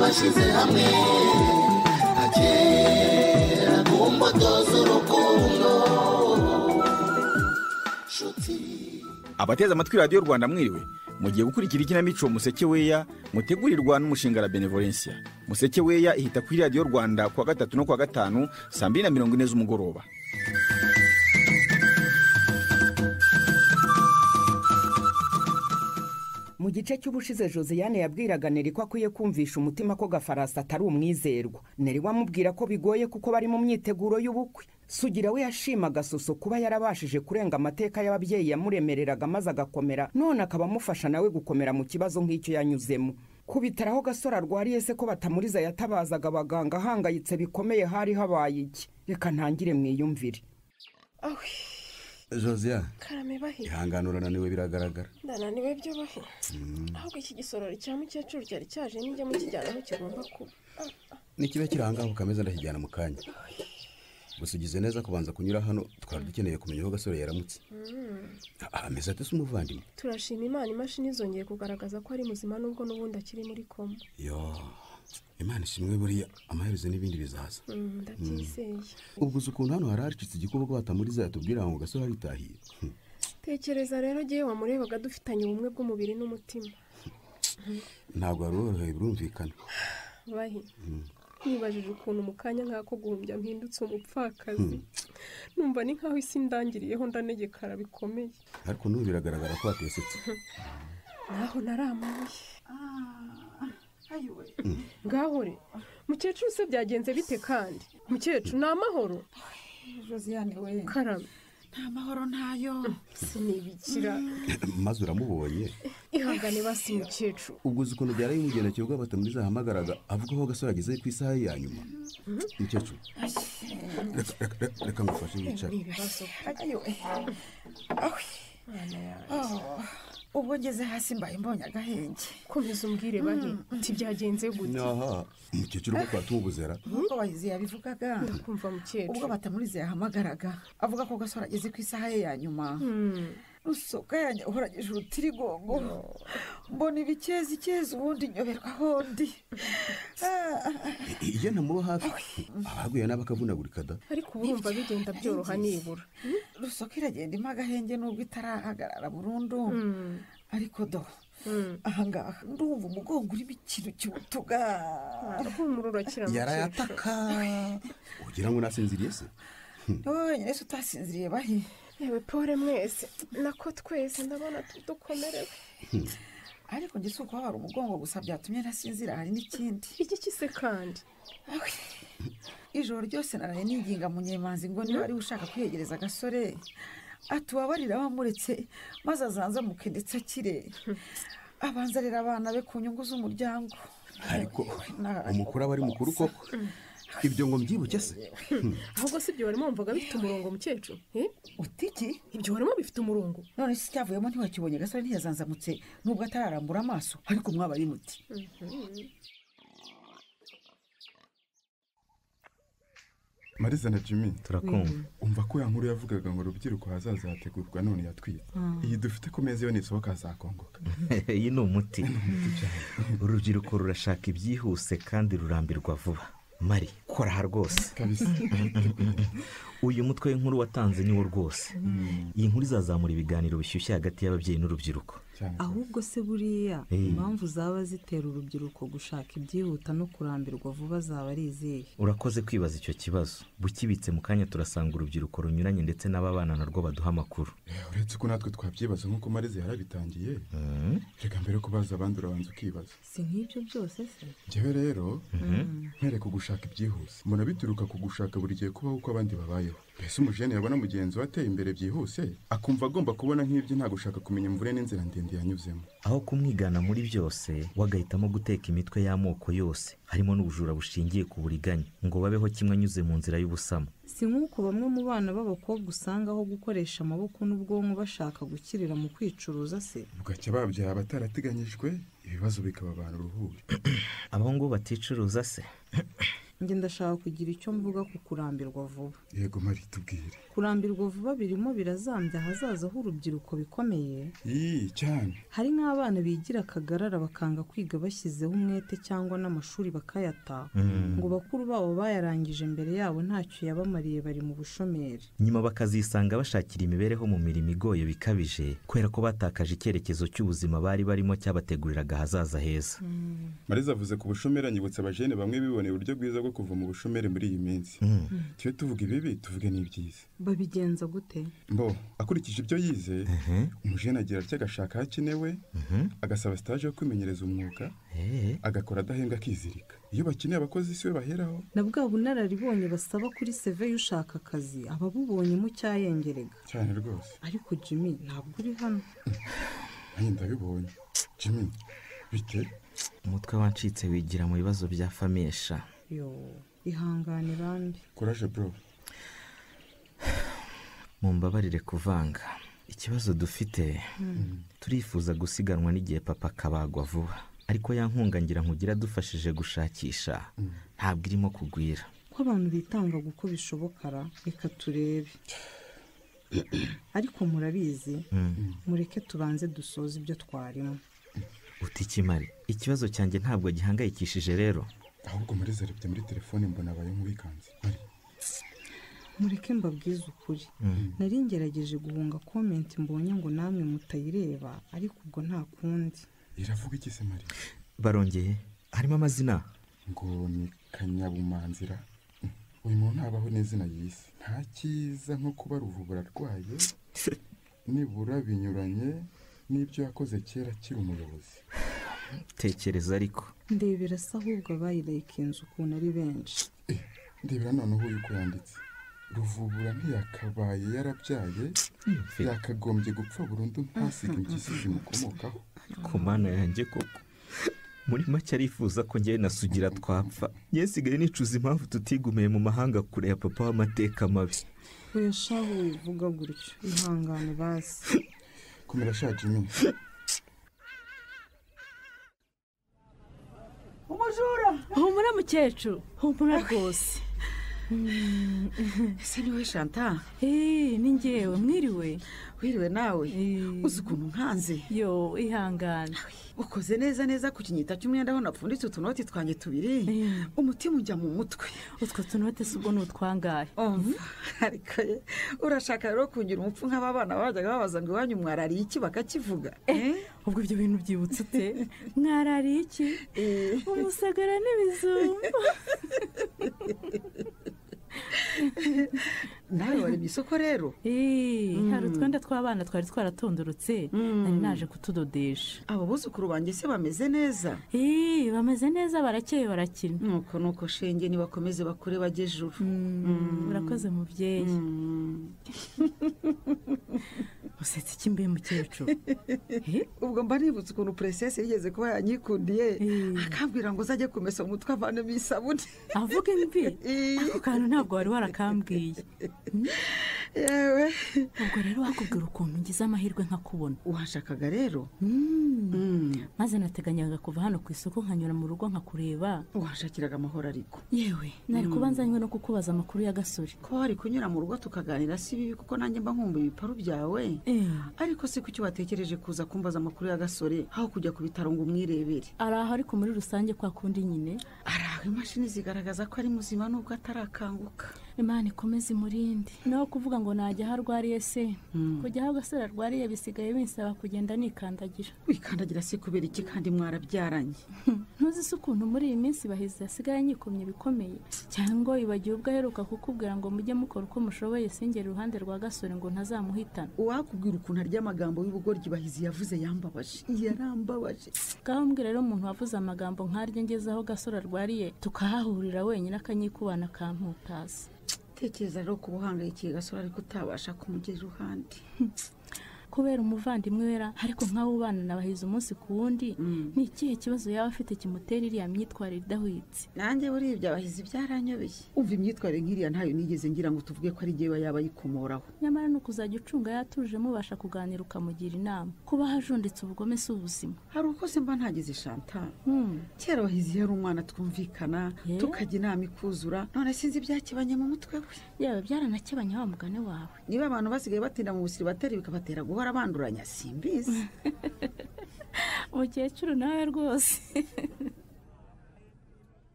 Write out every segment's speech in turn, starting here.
bashyize hamwe nka kera ku mbuto z'urukundo nshuti abateze amatwi radiyo rwanda mwiriwe mugiye gukurikira ikinamico museke weya mutegurirwa n'umushinga la benevolencia museke weya ihita kuri radiyo rwanda kuwa gatatu no kuwa gatanu saa mbiri na mirongo ine z'umugoroba mu gice cy'ubushize josiane yabwiraga neri ko akwiye kumvisha umutima ko gafarasi atari umwizerwa neri wamubwira ko bigoye kuko bari mu myiteguro y'ubukwe sugira we yashimaga soso kuba yarabashije kurenga amateka y'ababyeyi yamuremereraga maze agakomera none akaba amufasha nawe gukomera mu kibazo nk'icyo yanyuzemo ku bitaro aho gasore arwariye se ko batamuriza yatabazaga abaganga ahangayitse bikomeye hari habaye iki reka ntangire mwiyumvire awe josiane karame bahe ihangane urananiwe biragaragara ndananiwe byo bahe ahubwo iki gisorori cya mukecuru cyari cyaje nijya mukijyana aho kigomba kuba Ah, ah. nikiba kiri ahangaha ukameza ndakijyana mu kanya gusa ugize neza kubanza kunyura hano twari dukeneye kumenya aho gasore yaramutse Mm. ameze ate se umuvandimwe turashima imana imashini zongeye kugaragaza ko ari muzima nubwo n'ubundi akiri muri koma yo imana ishimwe buriya amaherezo n'ibindi bizaza Mm, ndabyizeye ubwo uzi ukuntu hano hari haricitse igikuba ko batamuriza yatubwira ngo gasore aritahiye Hmm. tekereza rero agiye wamurebaga dufitanye ubumwe bw'umubiri n'umutima ntabwo wari worohewe birumvikana bahe nibajije ukuntu mu kanya nk'ako guhumbya mpindutse umupfakazi numva ni nk'aho isi ndangiriyeho ndanegekara bikomeye ariko n'ubu biragaragara ko watesetse naho naramabuye gahore mukecuru se byagenze bite kandi mukecuru ni amahoro josiane we karame nta mahoro ntayo sinibikira maze uramubonye ihangane basi mukecuru ubwo uzi ukuntu byari bimugendekeye ubwo batamuriza yahamagaraga avuga aho gasore ageze ku isaha ye ya nyuma mukecuru reka- reka- reka- reka ngufashe wicare ibibazo ayiwe ubwo ngeze hasi mbaye mbonye agahenge komeza umbwire bahe uti byagenze gute aha umukecuru ubwo twatumubuzera nk'uko bahizi yabivugaga kumva ubwo mukecuru batamuriza yahamagaraga avuga ko gasore ageze ku isaha ye ya nyuma Hmm. rusoka yanjye uhoranyije urutirigongo mbona ibikeza ikeza ubundi nyoberwa ahondi iyo ntamuba hafi abaguye nabi akavunagurika da ariko ubu urumva bigenda byoroha nibura rusoka iragenda ima agahenge nubwo itarahagarara burundu Hmm. ariko do Hmm. ahangaha ndumva umugongo urimo ikintu cy'ubutuga humura urakira mukecuru yarayataka ugira ngo nasinziriye se niwe wenyine se utasinziriye bahe yewe pore mwese nako twese ndabona tu- dukomerewe ariko njye si ukubabara umugongo gusa byatumye ntasinzira hari n'ikindi iki kise kandi Awe, ijoro ryose naraye niginga munyemanzi ngo niba ariwe ushaka kwiyegereza agasore atubabarira bamuretse maze azanzamuke ndetse akire abanza rero abana be ku nyungu z'umuryango ariko Na- umukuru aba ari mukuru koko ibyo ngo mbyibuke se ahubwo si ibyo warimo wumvaga bifite umurongo mukecuru Eh? uti iki ibyo warimo bifite umurongo none se icyavuyemo ntiwakibonye agasore ntiyazanzamutse nubwo atararambura amaso ariko mwaba ari muti mariza na jimmy turakumva umva ko ya nkuru yavugaga ngo urubyiruko hazaza hategurwa none yatwize iyi dufite ku meza iyo nisohoka hazakongoka iyi ni umuti urubyiruko rurashaka ibyihuse kandi rurambirwa vuba mari kora aha rwose kabisa uyu mutwe w'inkuru watanze niwo rwose iyi nkuru izazamura ibiganiro bishyushye hagati y'ababyeyi n'urubyiruko cyane ahubwo se buriya Eh. impamvu zaba zitera urubyiruko gushaka ibyihuta no kurambirwa vuba zaba ari izihe urakoze kwibaza icyo kibazo bukibitse mu kanya turasanga urubyiruko runyuranye ndetse n'ababana narwo baduha amakuru Eh, uretse ko natwe twabyibaza nk'uko mariza yarabitangiye reka mbere yo kubaza abandi urabanza ukibaza si nk'ibyo byose se njyewe rero mpereko gushaka ibyihuse mbona bituruka ku gushaka buri gihe kubaho uko abandi babayeho mbese umujene yabona mugenzi we ateye imbere byihuse akumva agomba kubona nk'ibyo nta gushaka kumenya imvune n'inzira ndende yanyuzemo aho kumwigana muri byose wagahitamo guteka imitwe y'amoko yose harimo n'ubujura bushingiye ku buriganya ngo babeho kimwe anyuze mu nzira y'ubusamo si nk'uko bamwe mu bana b'abakobwa usanga aho gukoresha amaboko n'ubwonko bashaka gukirira mu kwicuruza se bugacya babyara abatarateganyijwe ibibazo bikaba abantu uruhuri abahungu baticuruza se njye ndashaka kugira icyo mvuga ku kurambirwa vuba yego mari tubwire kurambirwa vuba birimo birazambya ahazaza h'urubyiruko bikomeye iyi cyane hari nk'abana bigira akagarara bakanga kwiga bashyizeho umwete cyangwa n'amashuri bakayata ngo bakuru babo bayarangije mbere yabo ntacyo yabamariye bari mu bushomeri nyuma bakazisanga bashakira imibereho mu mirimo igoye bikabije kubera ko batakaje icyerekezo cy'ubuzima bari barimo cyabateguriraga ahazaza heza mariza avuze ku bushomeri anyibutsa abajene bamwe biboneye uburyo bwiza bwo kuva mu bushomeri muri iyi minsi tuyo tuvuga ibibi tuvuge n'ibyiza babigenza gute mbo akurikije ibyo yize umujene agira atya agashaka aho akenewe agasaba sitaje yo kwimenyereza umwuga Eh, agakora adahembwa akizirika iyo bakeneye abakozi si we baheraho na bwa bunararibonye basaba kuri seve y'ushaka akazi ababubonyemo cyayengeraga cyane rwose ariko jimmy ntabwo uri hano nanjye ndabibonye jimmy bite umutwe wancitse wigira mu bibazo bya famesha yo ihangane bambi kuraje bro mumbabarire kuvanga ikibazo dufite turifuza gusiganwa n'igihe papa akabagwa vuba ariko ya nkunga ngira nkugira adufashije gushakisha ntabwo irimo kugwira ko abantu bitangaga uko bishoboka ra reka turebe ariko murabizi mureke tubanze dusoze ibyo twarimo utikimari ikibazo cyanjye ntabwo gihangayikishije rero ahubwo mariza arebye muri telefone mbona abaye nk'uwikanze mari mureke mbabwize ukuri nari ngerageje guhunga komenti mbonye ngo namwe mutayireba ariko ubwo nta kundi iravuga iki se mari barongeye harimo amazina ngo ni kanyabumanzira Mm. uyu muntu ntabaho n'izina yise nta cyiza nko kuba ruvubu ararwaye nibura binyuranye n'ibyo yakoze kera akiri umuyobozi tekereza ariko ndebera se ahubwo abayilayikinze ukuntu ari benshi Eh, ndebera noneho uyu uko yanditse ruvubura ntiyakabaye yarabyaye yakagombye gupfa burundu ntasiga impyisi zimukomokaho ku mana yanjye koko muri make arifuza ko njyewe na sugira twapfa njyewe nsigaye nicuza impamvu tutigumiye mu mahanga kure ya papa w'amateka mabi oya shahu wivuga gutyo ihangane basi kumera shaje iminsi umujura humura mukecuru humura rwose ese niwe shanta Eh, ni ngewe mwiriwe wiriwe nawe Eh. uzi ukuntu nkanze yo ihangane ukoze neza neza ku kinyita cy'umwenda aho napfunditse utunoti twanjye tubiri Eh. umutima ujya mu mutwe utwo tunote si ubwo ni utwangahe umva ariko ye urashaka rero kugira umupfu nk'aba bana bajyaga babaza ngo iwanyu mwarariye iki bakakivuga Eh? ubwo ibyo bintu byibutse ute mwarariye iki umusagara n'ibizungu nawe wari mu isoko rero Eh, hari utwenda tw'abana twari twaratondorotse nari naje kutudodesha abo buzukuru banjye se bameze neza Eh, bameze neza barakeye barakina nuko nuko shenge nibakomeze bakure bajye juru urakoze mubyeyi usetse iki mbe mukecuru Eh, ubwo mba nibutse ukuntu puresesi yigeze kuba yanyikundiye Eh. akambwira ngo uzajye kumesa umutwe avanemo isabune avuga imvi Eh. ako kantu ntabwo wari warakambwiye yewe ubwo rero wakubwira ukuntu ngize amahirwe nkakubona washakaga rero maze nateganyaga kuva hano ku isoko nkanyura mu rugo nkakureba washakiraga amahoro ariko yewe nari kuba nzanywe no kukubaza amakuru y'agasore ko wari kunyura mu rugo tukaganira si bibi kuko nanjye mba nkumbuye ibiparu byawe Eh. ariko si kuki watekereje kuza kumbaza amakuru y'agasore aho kujya ku bitaro ngo umwirebere araho ariko muri rusange kwa kundi nyine araho imashini zigaragaza ko ari muzima nubwo atarakanguka imana ikomeze imurinde naho kuvuga ngo najya aho arwariye se kujya aho agasore arwariye bisigaye binsaba kugenda nikandagira wikandagira si kubera iki kandi mwarabyaranye ntuzi se ukuntu muri iyi minsi bahizi hasigaye nyikomye bikomeye cyangwa wibagiwe ubwo aheruka kukubwira ngo mujye mukora uko mushoboye singere iruhande rwa gasore ngo ntazamuhitana uwakubwira ukuntu arya amagambo y'ubugoryi bahizi yavuze yambabaje yarambabaje ngaho mbwira rero umuntu wavuze amagambo nk'aryo ngeze aho gasore arwariye tukahahurira wenyine akanyikubana akamputaza tekereza rero ku buhangayikiye gasore ariko utabasha kumugera iruhande kubera umuvandimwe wera ariko nk'aho ubana na bahizi umunsi ku wundi ni ikihe kibazo yaba afite kimutera iriya myitwarire idahwitse nanjye buribyo abahizi byaranyobeye umva imyitwarire nk'iriya ntayo nigeze ngira ngo tuvuge ko ari jyewe yaba ayikomoraho nyamara ni ukuzajya ucunga yatuje mubasha kuganira ukamugira inama kubaho ajunditse ubugome si ubuzima hari uko se mba ntagize shanta kera abahizi yari umwana twumvikana tukajya inama ikuzura none sinzi ibyakibanye mu mutwe we yaba byaranakebanye wa mugani wawe niba abantu basigaye batinda mu busiri bateri bikabatera guhora banduranya simbizi umukecuru nawe rwose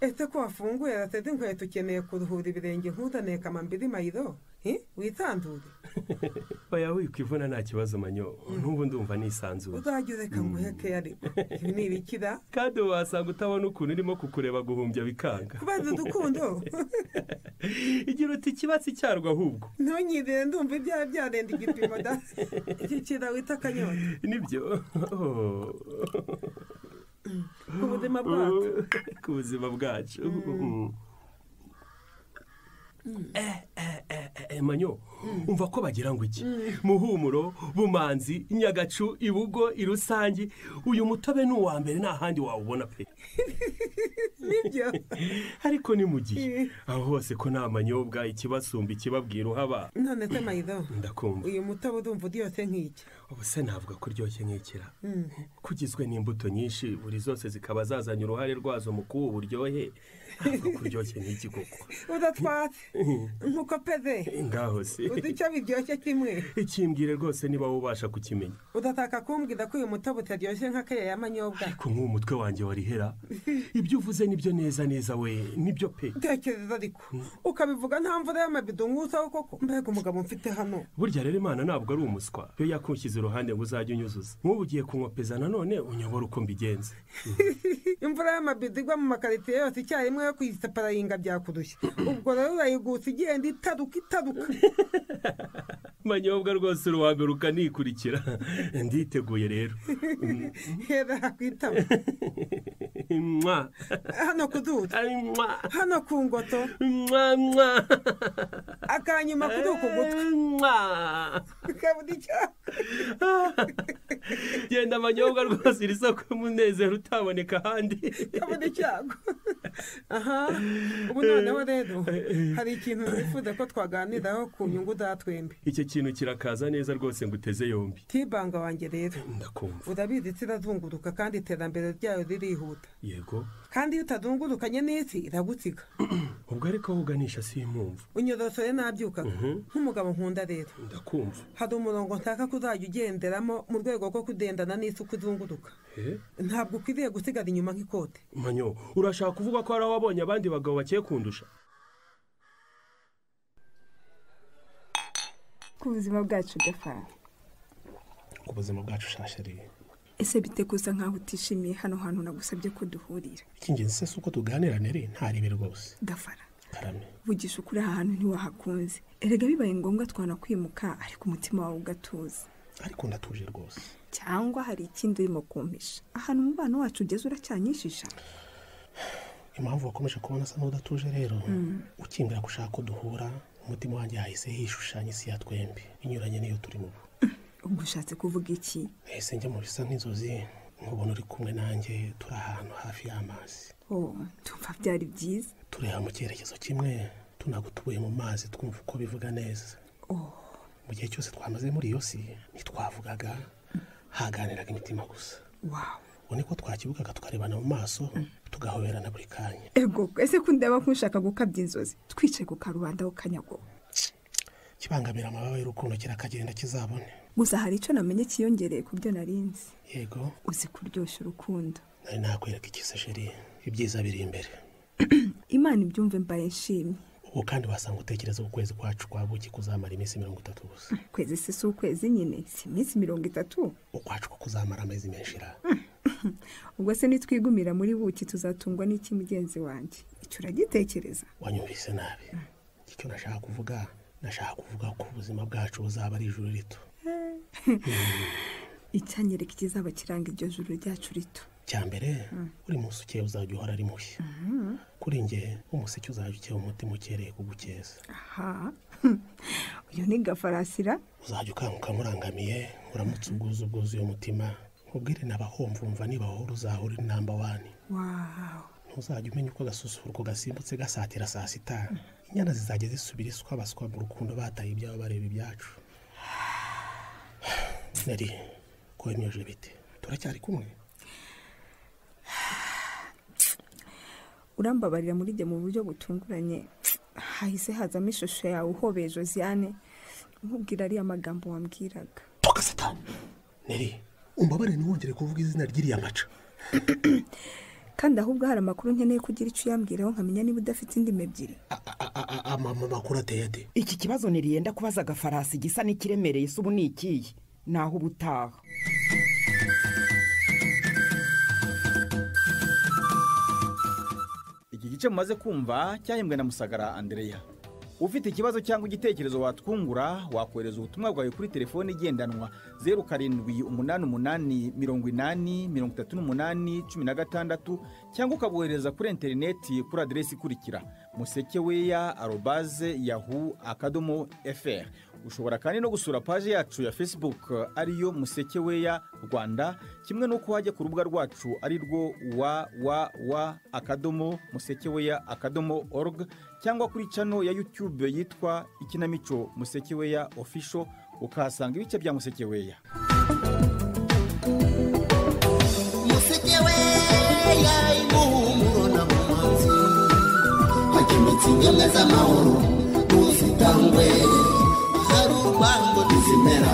ese ko wafunguye rateze inkweto ukeneye kuruhura ibirenge nkuzaniye kamambiri mayido hi? witandure baya wikwivuna nta kibazo manyo n'ubu ndumva nisanzuye uzajya ureka ngo uhe keyari ibi ni ibikira kandi wasanga utabona ukuntu urimo kukureba guhumbya bikanga kubaza udukundo igira uti ikibatsi cyarwo ahubwo ntunyirire ndumva ibyaha byarenda igipimo da igikira wita akanyota nibyo ku buzima bwacu ku buzima bwacu Eh, eh, eh, eh, manyo umva ko bagira ngo iki muhumuro bumanzi nyagacu ibugo irusangi uyu mutobe ni uwa mbere nta handi wawubona pe nibyo ariko ni mu gihe aho hose ko nta manyobwa ikibasumba ikibabwira uhaba none se mayido ndakumva uyu mutobe udumva uryoshye nk'iki ubu se navuga ko uryoshye nk'ikira kugizwe n'imbuto nyinshi buri zose zikaba zazanye uruhare rwazo mu kuba uburyohe ntabwo ko uryoshye nk'iki koko udatwatse nkuko peze ngaho se uzi icyo biryoshye kimwe ikimbwire rwose niba wubasha kukimenya udataka kumbwira ko uyu mutobe utaryoshye nka kariya ya manyobwa ariko nk'uwo mutwe wanjye warihera ibyo uvuze nibyo neza neza we nibyo pe tekereza ariko ukabivuga nta mvura y'amabido nk'usaho koko mbega umugabo mfite hano burya rero imana ntabwo ari umuswa iyo yakushyize iruhande ngo uzajye unyuzuza nk'ubu ugiye kunywa peza nanone unyobora uko mbigenze imvura y'amabido igwa mu makaritiye yose icyarimwe yo kuyisepararinga byakurushya ubwo rero urayigusa igenda itaruka itaruka manyobwa rwose uri uwa mbere ukanikurikira nditeguye rero hera hakwitaba mwa hano ku duta mwa hano ku ngoto mwa mwa akanyuma kuri uku gutwi mwa kabura icyaka genda manyobwa rwose iri soko y'umunezero utaboneka ahandi kabura icyago aha ubu noneho rero hari ikintu nifuza ko twaganiraho ku nyungu za twembi icyo kintu kirakaza neza rwose ngo uteze yombi tibanga wanjye rero ndakumva urabizi isi irazunguruka kandi iterambere ryayo ririhuta yego kandi iyo utazungurukanye n'isi iragusiga ubwo ariko aho uganisha simpumva unyorosore nabyukaga nk'umugabo nkunda rero ndakumva hari umurongo nshaka ko uzajya ugenderamo mu rwego rwo kugendana n'isi uko uzunguruka Eh, ntabwo ukwiriye gusigara inyuma nk'ikote manyo urashaka kuvuga ko hari aho wabonye abandi bagabo bagiye kundusha ku buzima bwacu gafara ku buzima bwacu ushashariye ese biteguza nkaho utishimiye hano hantu nagusabye ko duhurira icy'ingenzi se si uko tuganirana rero ntaribe rwose gafara karame vugisha ukuri aha hantu ntiwahakunze erega bibaye ngombwa twanakwimuka ariko umutima wawe ugatuza ariko ndatuje rwose cyangwa hari ikindi urimo kumpisha ahantu umubano wacu ugeze uracyanyishisha impamvu wakomeje kubona asa n'udatuje rero Mm. ukimbwira ko ushaka ko duhura umutima wanjye yahise hishushanya isi ya twembi inyuranye n'iyo turimo ubu ubwo ushatse kuvuga iki nahise njya mu bisa nk'inzozi nkubona uri kumwe nanjye turi ahantu hafi y'amazi oh tumva byari byiza tureba mu cyerekezo kimwe tunagutuye mu mazi twumva uko bivuga neza mu gihe cyose twamaze muri iyo si ntitwavugaga haganiraga imitima gusa wawe ubu niko twakibugaga tukarebana mu maso tugahoberana buri kanya ego ese ko ndeba nk'ushaka gukabya inzozi twicaye ku karubanda k'akanyago kibangamira amababa y'urukundo kirakagenda kizabone gusa hari icyo namenye cyiyongereye ku byo narinzi yego uzi kuryoshya urukundo nari nakwereka ikisa sheri ibyiza biri imbere imana ibyumve mbaye nshimye ubu kandi wasanga utekereza ko ukwezi kwacu kwa buki kuzamara iminsi mirongo itatu gusa kwezi se si ukwezi nyine si iminsi mirongo itatu ukwacu ko kuzamara amezi menshi ra ubwo se nitwigumira muri buki tuzatungwa n'iki mugenzi wanjye icyo uragitekereza wanyumvise nabi icyo nashaka kuvuga nashaka kuvuga ko ubuzima bwacu buzaba ari ijuru rito icyanyereka ikizaba kiranga iryo juru ryacu rito cya mbere uri munsi ukeye uzajya uhora ari mushya kuri nge umuseke uzajya ukeba umutima ukereye kugukeza aha uyu ni gafarasira uzajya ukanguka murangamiye uramutse ubwuzu ubwuzu uyu mutima ubwire nabahomvumva nibahora uzahora uri namba wani wawu ntuzajya umenya uko agasusuruko gasimbutse gasatira saa sita inyana zizajya zisubira iswa baswa mu rukundo bataye ibyabo bareba ibyacu nari ko wemyeje bite turacyari kumwe urambabarira muri jye mu buryo butunguranye hahise hazamo ishusho yawe uhobeye josiane nkubwira ariya magambo wambwiraga neri umbabarire ntiwongere kuvuga izina ry'iriya maca kandi ahubwo hari amakuru nkeneye kugira icyo uyambwiraho nkamenya niba udafite indimi ebyiri amama makuru ateye ate iki kibazo ntiriyenda kubaza agafarasi gisa n'ikiremereye se ubu ni ikihe naho uba utaha iki gice mumaze kumva cyahembwe na musagara andereya ufite ikibazo cyangwa igitekerezo watwungura wakohereza ubutumwa bwawe kuri telefoni igendanwa zeru karindwi umunani umunani mirongo inani mirongo itatu n'umunani cumi na gatandatu cyangwa ukabohereza kuri interineti kuri aderesi ikurikira musekeweya arobaze yahu akadomo fr ushobora kandi no gusura paji yacu ya facebook ariyo musekeweya rwanda kimwe n'uko wajya ku rubuga rwacu ari rwo wa wa wa akadomo musekeweya akadomo org cyangwa kuri cano ya yutube yitwa ikinamico musekeweya ofisho ukahasanga ibice bya musekeweya musekeweya imuhumuro na mumanzi hakemetsa ingemwe z'amahoro ntuzitangwe hari urwango ntizimera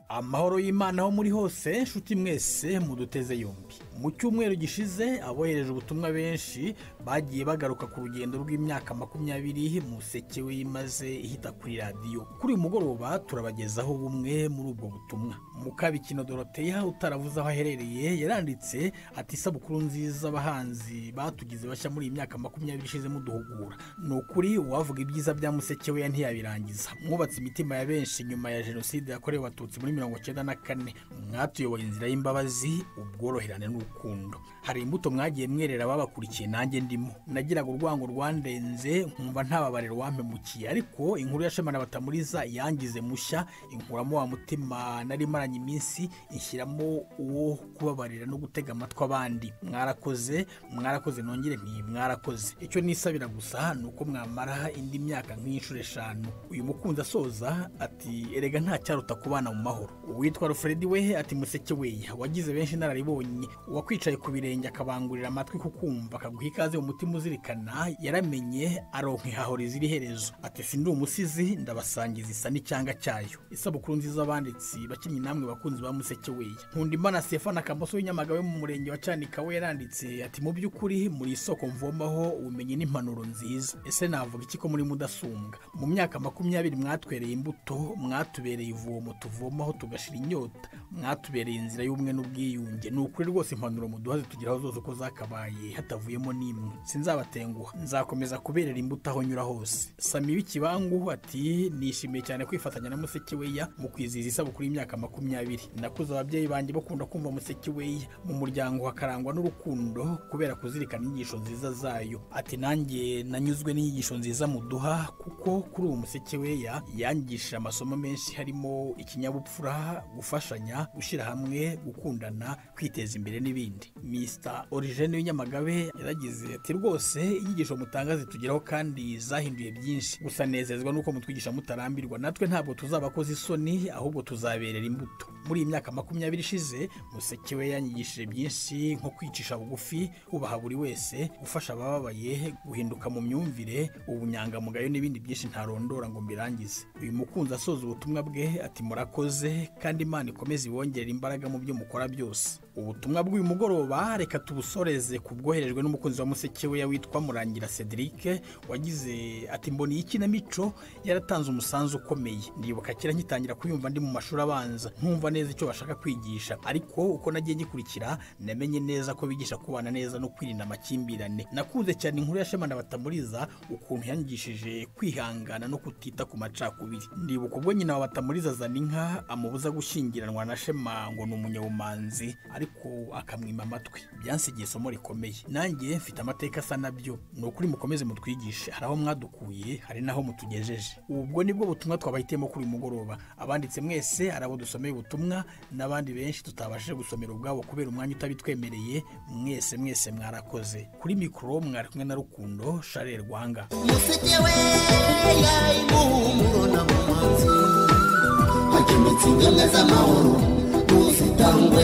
amahoro y'imana aho muri hose inshuti mwese muduteze yombi mu cyumweru gishize abohereje ubutumwa benshi bagiye bagaruka ku rugendo rw'imyaka makumyabiri museke we imaze ihita kuri radiyo kuri uyu mugoroba turabagezaho bumwe muri ubwo butumwa mukabikino doroteya utaravuze aho aherereye yaranditse ati isabukuru nziza abahanzi batugize bashya muri iyi myaka makumyabiri ishize muduhugura ni ukuri uwavuga ibyiza bya museke we ntiyabirangiza mwubatse imitima ya benshi nyuma ya jenoside yakorewe abatutsi muri mirongo cyenda na kane mwatuyoboye inzira y'imbabazi ubworoherane n'urukundo hari imbuto mwagiye mwerera babakurikiye nanjye ndimo nagiraga urwango rwandenze nkumva ntababariro wampemukiye ariko inkuru yashemana batamuriza yangize mushya inkuramo wa mutima nari maranye iminsi inshyiramo uwo kubabarira no gutega amatwi abandi mwarakoze mwarakoze nongere nti mwarakoze icyo nisabira gusa ni uko mwamara indi myaka nk'inshuro eshanu uyu mukunzi asoza ati erega nta cyaruta kubana mu mahoro uwitwa rufredi we ati museke we wagize benshi inararibonye uwakwicaye ku birenge akabangurira amatwi kukumva akaguha ikaze mu mutima uzirikana yaramenye aronka ihahora iziri herezo ati sindi umusizi ndabasangiza isa n'icyanga cyayo isabukuru nziza abanditsi bakinnyi namwe bakunzi ba museke we nkunda imana stefan akamoso w'inyamagabe mu murenge wa cyanika we yaranditse ati mu by'ukuri muri isoko mvomaho ubumenyi n'impanuro nziza ese navuga iki ko muri mudasumbwa mu myaka makumyabiri mwatwereye imbuto mwatubereye ivomo tuvomaho tugashira inyota mwatubereye inzira y'ubumwe n'ubwiyunge ni ukuri rwose impanuro muduha zitugeraho zose uko zakabaye hatavuyemo n'imwe sinzabatenguha nzakomeza kuberera imbuto aho nyura hose sami w'ikibangu ati nishimiye cyane kwifatanya na musekeweya mu kwizihiza isabukuru y'imyaka makumyabiri nakuze ababyeyi banjye bakunda kumva musekeweya mu muryango hakarangwa n'urukundo kubera kuzirikana inyigisho nziza zayo ati nanjye nanyuzwe n'inyigisho nziza muduha kuko kuri uwo musekeweya yangishije amasomo menshi harimo ikinyabupfura gufashanya gushyira hamwe gukundana kwiteza imbere n'ibindi misita origene w'inyamagabe yaragize ati rwose inyigisho mutanga zitugeraho kandi zahinduye byinshi gusa nezezwa n'uko mutwigisha mutarambirwa natwe ntabwo tuzabakoze isoni ahubwo tuzaberera imbuto muri iyi myaka makumyabiri ishize museke we yanyigishije byinshi nko kwicisha bugufi kubaha buri wese gufasha abababaye guhinduka mu myumvire ubunyangamugayo n'ibindi byinshi ntarondora ngo mbirangize uyu mukunzi asoza ubutumwa bwe ati murakoze kandi imana ikomeze ibongerera imbaraga mu byo mukora byose ubutumwa bw'uyu mugoroba reka tubusoreze ku bwoherejwe n'umukunzi wa museke we witwa murangira cedric wagize ati mboni ikinamico yaratanze umusanzu ukomeye ndibuka kera ngitangira kuyumva ndi mu mashuri abanza nkumva neza icyo bashaka kwigisha ariko uko nagiye ngikurikira namenye neza ko bigisha kubana neza no kwirinda amakimbirane nakunze cyane inkuru ya shema na batamuriza ukuntu yanyigishije kwihangana no kutita ku macakubiri ndibuka ubwo nyina wa batamuriza azana inka amubuza gushyingiranwa na shema ngo ni umunyabumanzi ariko ariko akamwima amatwi byansigiye isomo rikomeye nanjye mfite amateka asa nabyo ni ukuri mukomeze mutwigishe hari aho mwadukuye hari n'aho mutugejeje ubwo nibwo butumwa twabahitiyemo kuri uyu mugoroba abanditse mwese hari abo dusomeye ubutumwa n'abandi benshi tutabashije gusomera ubwabo kubera umwanya utabitwemereye mwese mwese mwarakoze kuri mikoro mwari kumwe na rukundo sharel rwanga hakemetse ingamba z'amahoro ntuzitangwe